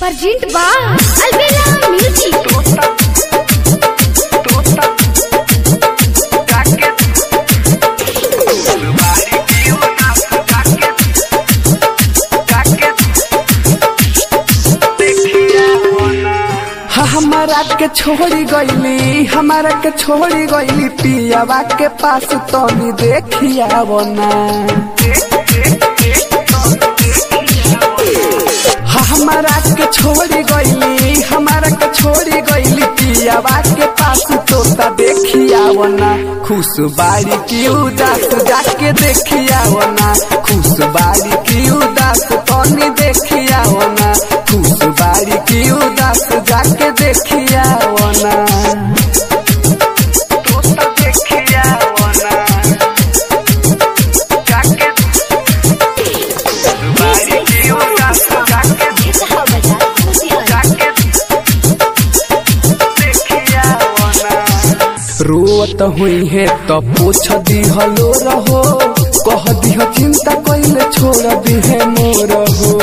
Perjint ba Albella Music. हा हमारा के छोड़ी गईली हमारा के छोड़ी गईली पियावा के पास तनी देखिया ना हा हमारा के छोड़ी गईली हमारा के छोड़ी गईली पियावा के पास तोता देखिया ना खुश बाड़ी की उदास जाके देखिया ना खुश बाड़ी की उदास तनी देखिया ना खुश बाड़ी की उदास जाके देखिया ना तोता देखिया ना जाके बाड़ी की उदास जाके रोत हुई है तो पूछ दिहलो रहो कह दिह चिंता कइले छोड़ दिहे मोर हो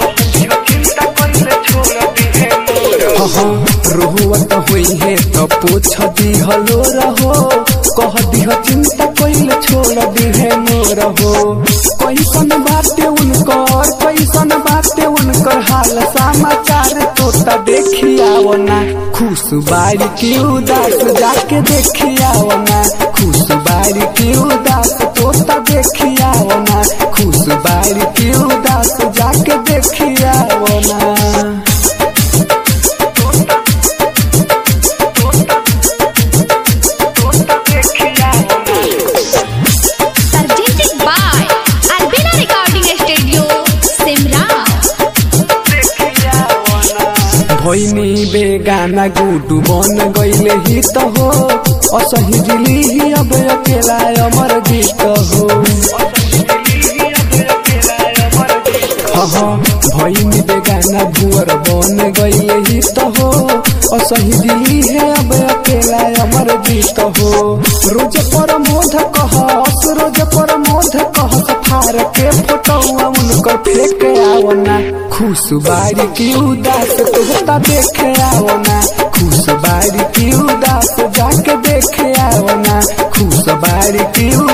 हाँ, रोवत हुई है तो पूछ दिहलो रहो कह दिह चिंता कइले छोड़ दिहे मोर हो कैसन बाटे उनकर कैसन बाटे उनकर हाल समाचार तोता देखिया ना खुश बाड़ी की उदास जाके देखिया ना खुश बाड़ी की उदास तोता देखिया ना खुश बाड़ी की उदास जाके देखिया ना Perjint by Albella Recording Studio, Simra. भैनी बेगाना गुडू बन गईले ही तो हो असही दिली ही अब अकेला अमर गीत हो हाँ भैनी बेगाना भुअर बन गईले ही तो हो असही दिली है अब अकेला अमर गीत हो रोज पर मोध कह रोज पर मोध कह फार के फोटोआ उनकर फेंक आवना खुश बाड़ी की उदास तोहता देखे आवना खुश बाड़ी की उदास जाके देखे आवना खुश बाड़ी की